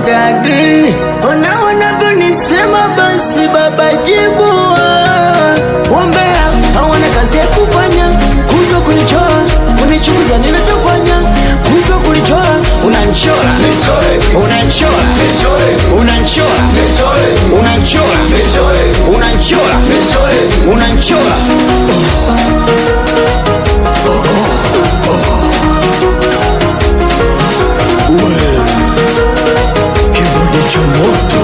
dadi, ona wanavyonisema, basi baba jibu. Wambea hawana kazi ya kufanya, kutwa kunichora, kunichukuza ninachofanya, kutwa kunichora, unanchora, unanchora, unanchora, unanchora, unanchora, unanchora. Kibodi cha moto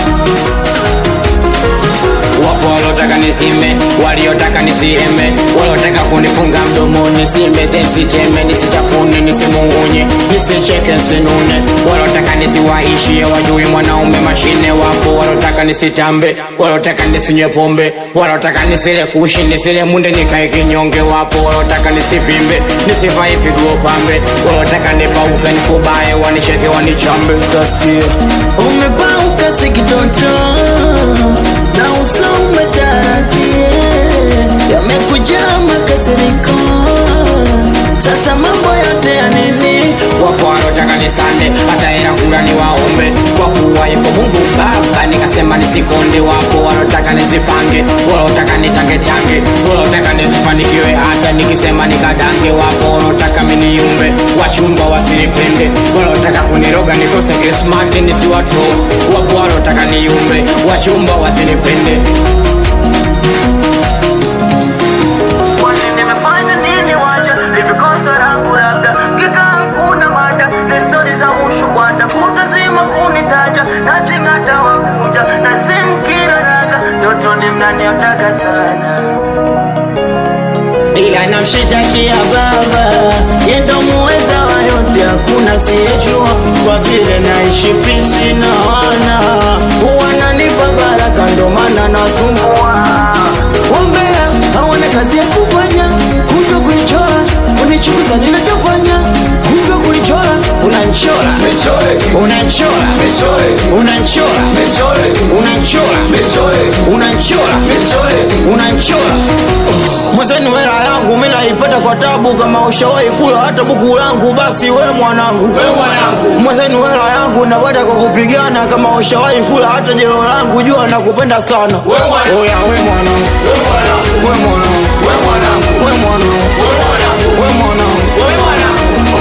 Wapo waliotaka nisime, waliotaka nisiheme, waliotaka kunifunga mdomoni, simbe siteme, nisitafune, nisimungunye, nisicheke, nsinune, waliotaka nisiwaishie, wajui mwanaume mashine. Wapo waliotaka nisitambe, waliotaka nisinywe pombe, waliotaka nisile kushi, nisile munde, nikae kinyonge. Wapo waliotaka nisivimbe, nisivae viguo pambe, waliotaka nipauke, nifubaye, wanicheke, wanichambe. Utasikia umepauka sikitoto na uso umetaradie, yamekujaa makasiriko. Sasa mambo yote ya nini? wapo wanaotaka nisande hata hela kula ni waombe kwa kuwa yuko Mungu Baba, nikasema nisikonde. Wapo wanaotaka nizipange, wanaotaka nitangetange, wanaotaka nisifanikiwe hata nikisema nikadange. Wapo wanaotaka miniumbe, wachumba wasinipende, wanaotaka kuniroga nikose Krismati nisiwatoe. Wapo wanaotaka niumbe, wachumba wasinipende. Kwani nimefanya nini waja hivi kosa langu labda kikaa kuna mada ni stori za ushukwada kutazima kunitaja na chingata wakuja na simkira raga ndotoni mnaniotaka sana ila namshitakia baba, yendo muweza wa yote, hakuna siyejua, kwa vile naishi pisi na wana wananipa baraka, ndo maana nasumbua. Wambea hawana kazi ya kufanya, kutwa kunichora, kunichukuza ninachofanya, kutwa kunichora, unanchora, unanchora, unanchora, unanchora, unanchora, unanchora mwenzenu hela yangu mi naipata kwa tabu, kama ushawahi kula hata buku langu, basi we mwanangu, mwenzenu hela yangu napata kwa kupigana, kama ushawahi kula hata jero langu, jua nakupenda sana. Oya we mwanangu, we mwanangu, we mwanangu, we mwanangu,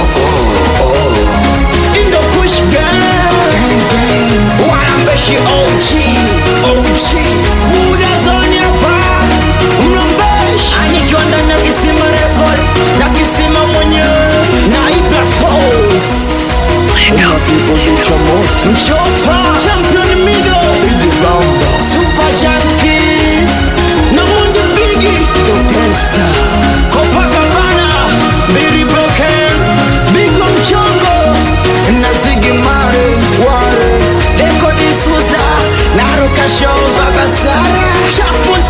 Indo Kush Gang, wanambeshi OG, OG, Buda Zone hapa, mlombeshi, anikiwa ndani ya kisima record, na kisima mwenyewe, na Ibra Toes, Una kibodi cha moto Mchopa, Champion Mido, Idi Bamba Super Junkies, na Mundi Bigi, The Gangsta Copacabana, Billy Broken, Bigo Mchongo, na Ziggy Mare, Ware, Deko D'Souza, na Ruka Show, Baba Sara, Chafu